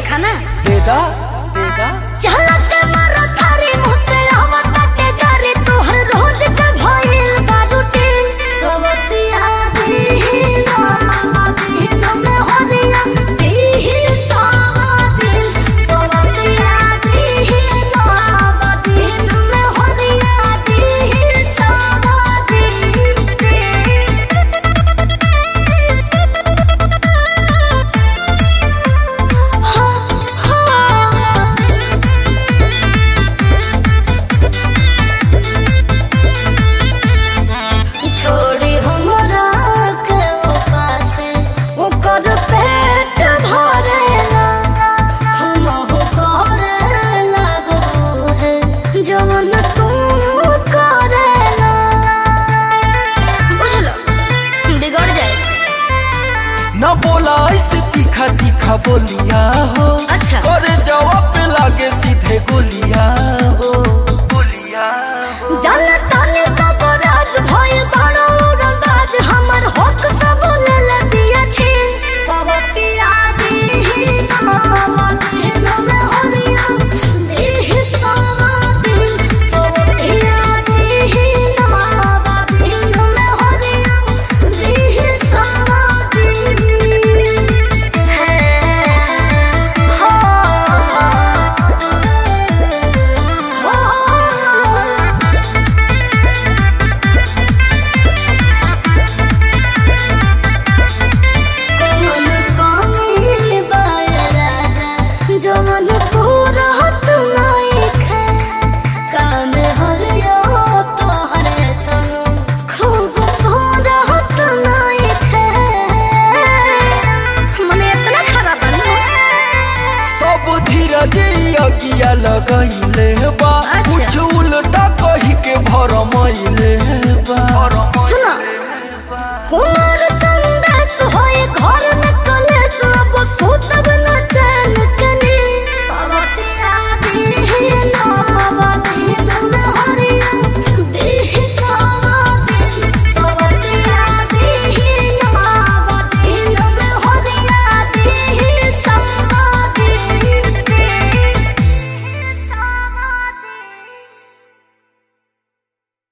खाना देदा देदा चलत मारा थारी मुझसे आवत के गारी तोहर रोज के भइल बारूटीन सवतिया दी ना दिन में होरिया दी सावतिन सवतिया दी ना दिन में होरिया दी सावतिन हा हा छोड़ी हमरा के उपासे ओकर पेट भरेला हमहु करे लगबो है जवन तू करेला बुझलो बिगड़ जाए न बोला ऐसे तीखा तीखा बोलिया हो अच्छा। करे जवाब पे लागे सीधे गोलिया हो गोलिया हो जनताने सब राज भइल बड़ो उड़नबाज हमर हक सब ले ले दिया छीन सब पिया दी नाम दिन में होरिया दी सब दिन सब पिया दी नाम दिन में होरिया दी सब दिन हो हो कमल कामिल बाय राजा जवन पूरा हत नाइखे काम हरिया तोहरे तनु खूब सोना हत नाइखे मने इतना खराब बनो सब धीरज अगिया लगैले बा अच्छा। कुछ उल्टा कही के भरमैले बा सुनो कुमार